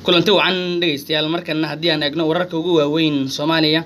kulanti wacan dhegeystayaal markana haddii aan eegno wararka ugu waaweyn soomaaliya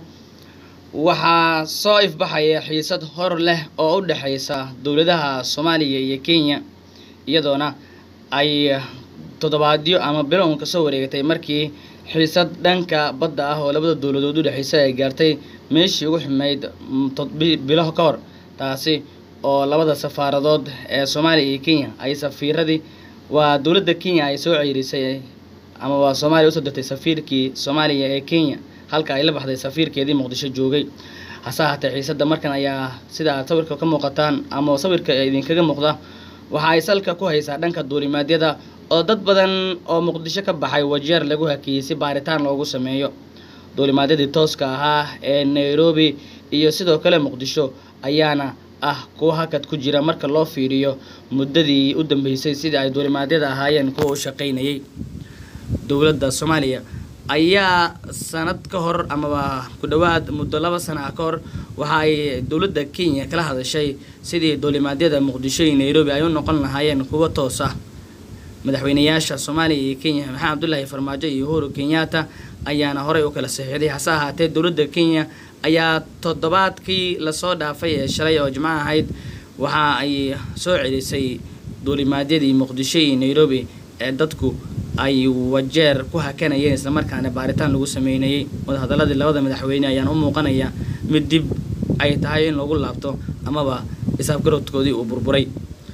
waxaa soo ifbaxaya xiisad hor leh oo u dhexeysa dowladaha soomaaliya iyo kenya iyadoona ay toddobaadyo ama bilo uun kasoo wareegatay markii xiisad dhanka badda ah oo labada dowladood u dhexeysa ay gaartay meeshii ugu xumeyd bilo ka hor taasi oo labada safaaradood ee soomaaliya iyo kenya ay safiiradii waa dowladda kenya ay soo ceyrisay ama waa soomaaliya usoo dirtay safiirkii soomaaliya ee kenya halka ay la baxday safiirkeedii muqdisho joogay hase ahaatee xiisadda markan ayaa sida aad sawirka ka muuqataan ama sawirka idinkaga muuqda waxa ay salka ku haysaa dhanka duulimaadyada oo dad badan oo muqdisho ka baxay wajeer lagu hakiyey si baaritaan loogu sameeyo duulimaadyadii tooska ahaa ee nairobi iyo sidoo kale muqdisho ayaana ah kuwa hakad ku jira marka loo fiiriyo muddadii u dambeysay sidii ay duulimaadyada ahaayeen kuwa u shaqaynayay dowladda soomaaliya ayaa sanad ka hor amaba ku dhowaad muddo laba sana ah ka hor waxa ay dowladda kenya kala hadashay sidii duulimaadyada muqdisho iyo nairobi ay u noqon lahaayeen kuwa toos ah madaxweynayaasha soomaaliya iyo kenya maxamed cabdulaahi farmaajo iyo uhuru kenyatta ayaana horey u kala saxiixday hase ahaatee dowladda kenya ayaa toddobaadkii lasoo dhaafay ee shalay oo jimco ahayd waxa ay soo celisay duulimaadyadii muqdisho iyo nairobi ee dadku ay wajeer ku hakanayeen islamarkaana baaritaan lagu sameynayay wadahadaladii labada madaxweyne ayaan u muuqanaya mid dib ay tahay in lagu laabto amaba isaafgarodkoodii uu burburay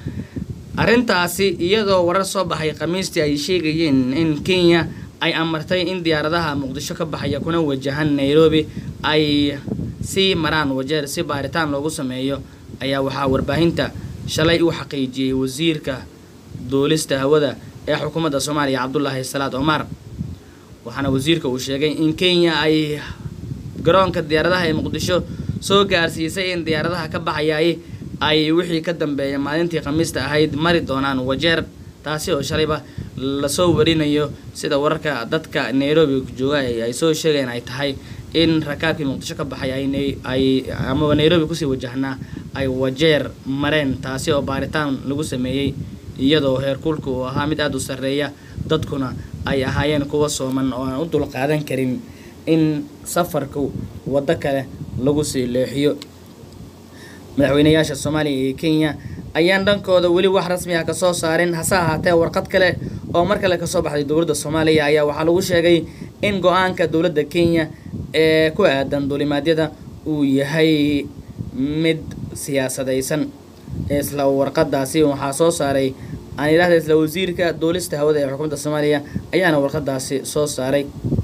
arrintaasi iyadoo warar soo baxay khamiistii ay sheegayeen in kenya ay amartay in diyaaradaha muqdisho ka baxaya kuna wajahan nairobi ay sii maraan wajeer si baaritaan loogu sameeyo ayaa waxaa warbaahinta shalay u xaqiijiyey wasiirka duulista hawada ee xukuumadda soomaaliya cabdulaahi salaad omar waxaana wasiirka uu sheegay in kenya ay garoonka diyaaradaha ee muqdisho soo gaarsiisay in diyaaradaha ka baxayay ay wixii ka dambeeya maalintii khamiista ahayd mari doonaan wajeer taasi oo shalayba lasoo warinayo sida wararka dadka nairobi jooga ay soo sheegeen ay tahay in rakaabkii muqdisho ka baxay ay amaba nairobi kusii wajahnaa ay wajeer mareen taasi oo baaritaan lagu sameeyey iyadoo heerkulka uu ahaa mid aada u sarreeya dadkuna ay ahaayeen kuwa sooman oo aan u dulqaadan karin in safarku waddo kale lagu sii leexiyo madaxweynayaasha soomaaliya iyo kenya ayaan dhankooda weli wax rasmi ah kasoo saarin hase ahaatee warqad kale oo mar kale kasoo baxday dowladda soomaaliya ayaa waxaa lagu sheegay in go-aanka dowladda kenya ee ku aadan duulimaadyada uu yahay mid siyaasadaysan isla warqadaasi waxaa soo saaray aan idhahda isla wasiirka duulista hawada ee xukuumadda soomaaliya ayaana warqadaasi soo saaray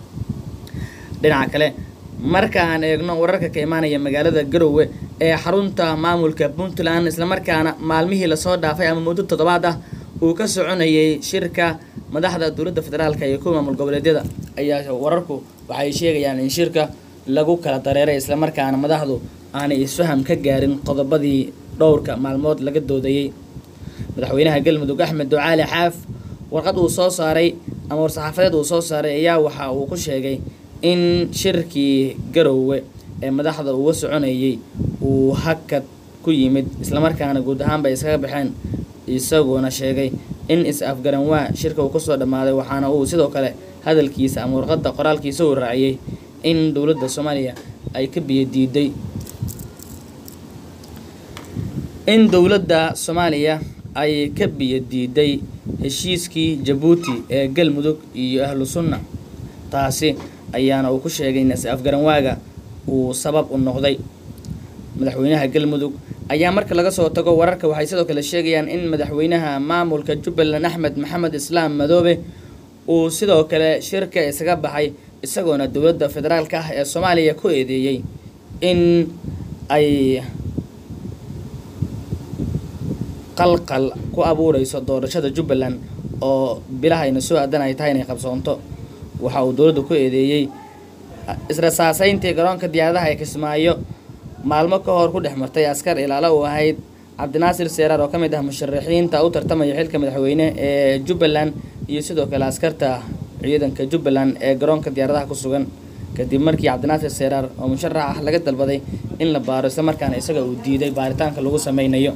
dhinaca kale marka aan eegno wararka ka imaanaya magaalada garowe ee xarunta maamulka puntland islamarkaana maalmihii lasoo dhaafay ama muddo toddobaad ah uu ka soconayay shirka madaxda dowladda federaalka iyo kuwa maamul goboleedyada ayaa wararku waxay sheegayaan in shirka lagu kala dareeray islamarkaana madaxdu aanay isfaham ka gaarin qodobadii dhowrka maalmood laga doodayey madaxweynaha galmudug axmed ducaali xaaf warqad uu soo saaray ama war-saxaafadeed uu soo saaray ayaa waxa uu ku sheegay in shirkii garowe ee madaxda uga soconayay uu hakad ku yimid islamarkaana guud ahaanba iskaga baxeen isagoona sheegay in is-afgaranwaa shirka uu kasoo dhammaaday waxaana uu sidoo kale hadalkiisa ama warqadda qoraalkiisa uu raaciyey in dowladda soomaaliya ay ka biyo diiday in dowladda soomaaliya ay ka biyo diiday heshiiskii jabuuti ee galmudug iyo ahlu sunna taasi ayaana uu ku sheegay in is-afgaranwaaga uu sabab u noqday madaxweynaha galmudug ayaa marka laga soo tago wararka waxay sidoo kale sheegayaan in madaxweynaha maamulka jubbaland axmed maxamed islaam madoobe uu sidoo kale shirka isaga baxay isagoona dowladda federaalka ah ee soomaaliya ku eedeeyey in ay qalqal ku abuureyso doorashada jubbaland oo bilahayna soo aadan ay tahay inay qabsoonto waxa uu dowladda ku eedeeyey israsaaseyntii garoonka diyaaradaha ee kismaayo maalmo ka hor ku dhex martay askar ilaalo uu ahayd cabdinaasir seeraar oo ka mid ah musharaxiinta u tartamaya xilka madaxweyne ee jubbaland iyo sidoo kale askarta ciidanka jubbaland ee garoonka diyaaradaha ku sugan kadib markii cabdinaasir seeraar oo musharax ah laga dalbaday in la baaro islamarkaana isaga uu diiday baaritaanka lagu sameynayo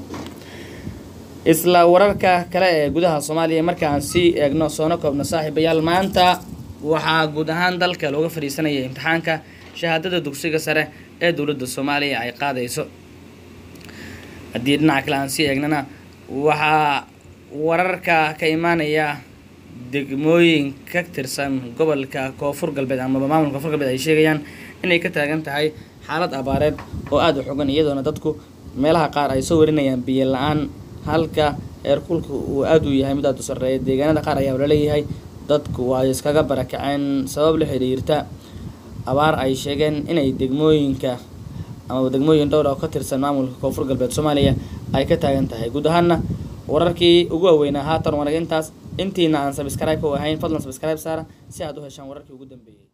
isla wararka kale ee gudaha soomaaliya marka aan sii eegno soona koobna saaxiibayaal maanta waxaa guud ahaan dalka looga fadhiisanaya imtixaanka shahaadada dugsiga sare ee dowladda soomaaliya ay qaadayso haddii dhinaca kale aan sii eegnana waxaa wararka ka imaanaya degmooyin ka tirsan gobolka koonfur galbeed amaba maamulka koonfur galbeed ay sheegayaan inay ka taagan tahay xaalad abaareed oo aada u xogan iyadoona dadku meelaha qaar ay soo warinayaan biyo la-aan halka eerkulka uu aada u yahay mid aada u sarreeya deegaanada qaar ayaa laleeyahay dadku ay iskaga barakaceen sabab la xiriirta abaar ay sheegeen inay degmooyinka amaba degmooyin dhowr oo ka tirsan maamulka koonfur galbeed soomaaliya ay ka taagan tahay guud ahaana wararkii ugu waaweynaa haatan wanaga intaas intiina aan sabscribe u ahayn fadlan sabscribe saara si aad u heshaan wararkii ugu dambeeyey